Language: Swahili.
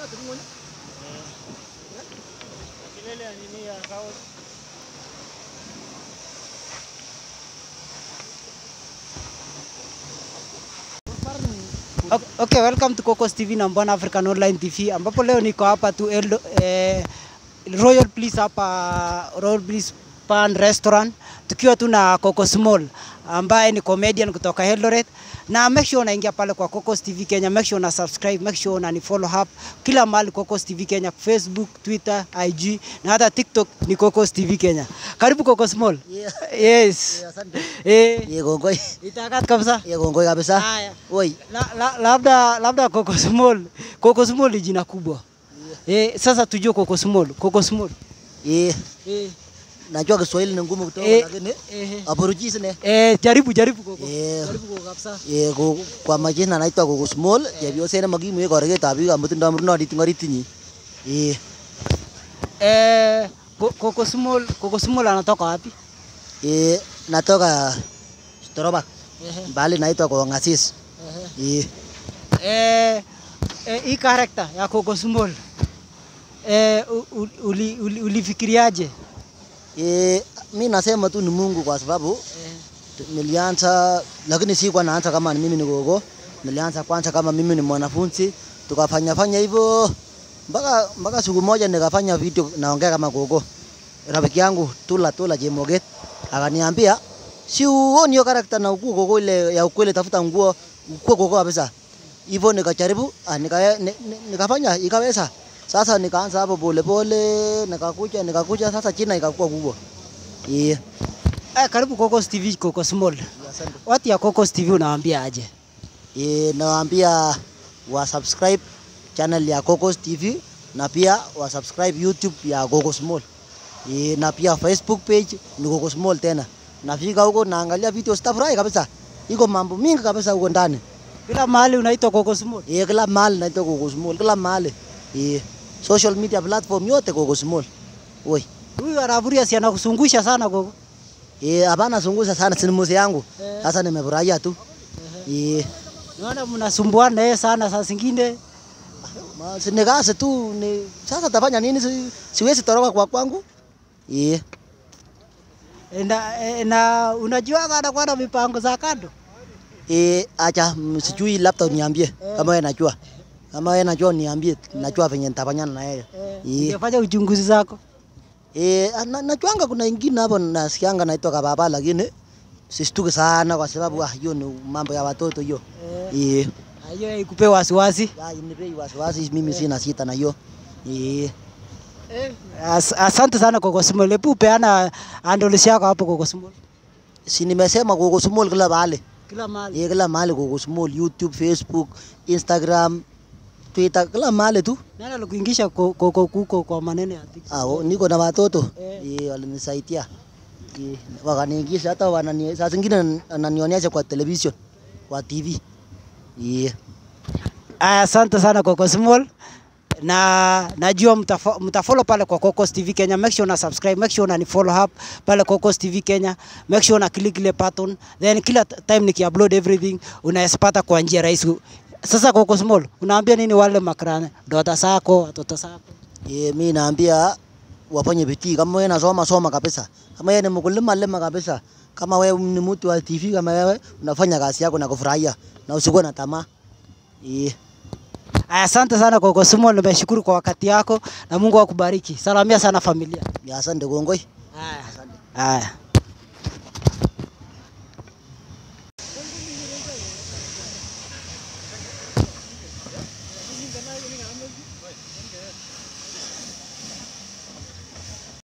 Kilele ya nini ya South. Ok- Okay, welcome to Cocos TV na Mbwana African Online TV ambapo leo niko hapa tu Eldo, eh, Royal Bliss hapa Royal Bliss Pan Restaurant tukiwa tu na Cocos Mall ambaye ni comedian kutoka Eldoret na make sure unaingia pale kwa Cocos TV Kenya, make sure una subscribe, make sure una ni follow up kila mahali Cocos TV Kenya, Facebook, Twitter, IG na hata TikTok ni Cocos TV Kenya. Karibu Cocos Mall. Yeah. Yes. Yeah, asante. Eh, Ye kongoi. itakat kabisa. Ye kongoi kabisa. Haya. Oi. La, la, labda labda Cocos Mall. Cocos Mall ni jina kubwa. Eh, sasa tujue Cocos Mall. Cocos Mall. Ye. Eh, Najua Kiswahili ni ngumu kidogo Eh. lakini eh, aborujisi ne. eh, jaribu jaribu Coco. Eh. Jaribu Coco kabisa. Ye ko kwa majina naitwa Gogo Small. Ye bio sene magimu ye korege tabi ga mutunda murno di tingori tinyi. Ye. Eh, Co- Cocos Mall, Cocos Mall anatoka wapi? Ye natoka Storoba. Eh, Bali naitwa kwa Ngasis. Ye. eh, eh, hii character ya Cocos Mall. Eh, u- u- uli, uli, ulifikiriaje? Ye mi nasema tu ni Mungu kwa sababu Eh, nilianza lakini si kwa naanza kama ni mimi ni gogo. Nilianza kwanza kama mimi ni mwanafunzi, tukafanya fanya hivyo mpaka mpaka siku moja nikafanya video naongea kama gogo. Rafiki yangu Tula Tula Jemoget akaniambia si uoni hiyo karakta na ukuu gogo ile ya ukweli, tafuta nguo ukue gogo kabisa. Hivyo nikajaribu ah, nika, ni- ni- nikafanya ikaweza. Sasa nikaanza hapo pole pole, nikakuja nikakuja, sasa jina ikakuwa kubwa. Yeah. eh, karibu Cocos TV, Cocos Mall. Asante. Watu ya Cocos TV unawaambia aje? E, nawaambia wa subscribe channel ya Cocos TV na pia wa subscribe YouTube ya Cocos Mall. E, na pia Facebook page ni Cocos Mall tena. Nafika huko naangalia video stafurahi kabisa. Iko mambo mingi kabisa huko ndani. Kila mahali unaitwa Cocos Mall. E, kila mahali naitwa Cocos Mall, kila mahali. E, social media platform yote Cocos Mall. Oi. Huyu anavuria si anakusungusha sana Coco. Eh, hapana zungusha sana sinimuzi yangu. Eh. Sasa nimefurahia tu. Eh, Naona mnasumbuana yeye sana saa zingine. Ma- si ni kazi tu ni sasa tafanya nini si, siwezi toroka kwa kwangu yeah. E, Na, e, na unajua anakuwa na mipango za kando. E, acha mm, sijui labda uniambie kama wewe najua kama wewe najua uniambie najua venye nitafanyana na yeye yeah. Ungefanya uchunguzi zako. E, na, najuanga kuna ingine hapo nasikianga naitwa kababa lakini sistuki sana kwa sababu ah, hiyo ni mambo ya watoto hiyo yeah. Hiyo ikupe wasiwasi. Ya, inipei wasiwasi mimi sina sita na hiyo yeah. As, asante sana Cocos Mall. Hebu peana handles yako hapo Cocos Mall. si nimesema Cocos Mall kila mahali Kila mahali. Ye kila mahali Cocos Mall, YouTube, Facebook, Instagram, Twitter, kila mahali tu. Nani alikuingisha Coco kuko kwa maneno ya TikTok? Ah, oh, niko na watoto Eh. eh, walinisaidia eh, wakaniingisha hata wanani, saa zingine wananionyesha kwa television, kwa TV yeah. Aya, asante sana Cocos Mall. Na najua mtafo- mtafollow pale kwa Cocos TV Kenya. Make sure una subscribe, make sure una ni follow up pale Cocos TV Kenya. Make sure una click ile button. Then kila t- time nikiupload everything unayapata kwa njia rahisi. Sasa Cocos Mall, unaambia nini wale makrane? Dota zako, watoto zako? Yeah, mi naambia wafanye bidii, kama wewe nasoma soma kabisa, kama wewe ni mkulima lima kabisa, kama wewe ni mtu wa TV, kama wewe unafanya kazi yako na kufurahia na usikuwe na tamaa yeah. Aya, asante sana Cocos Mall, nimeshukuru kwa wakati yako na Mungu akubariki. Salamia sana familia. Ya, asante kongoi. Aya. Aya.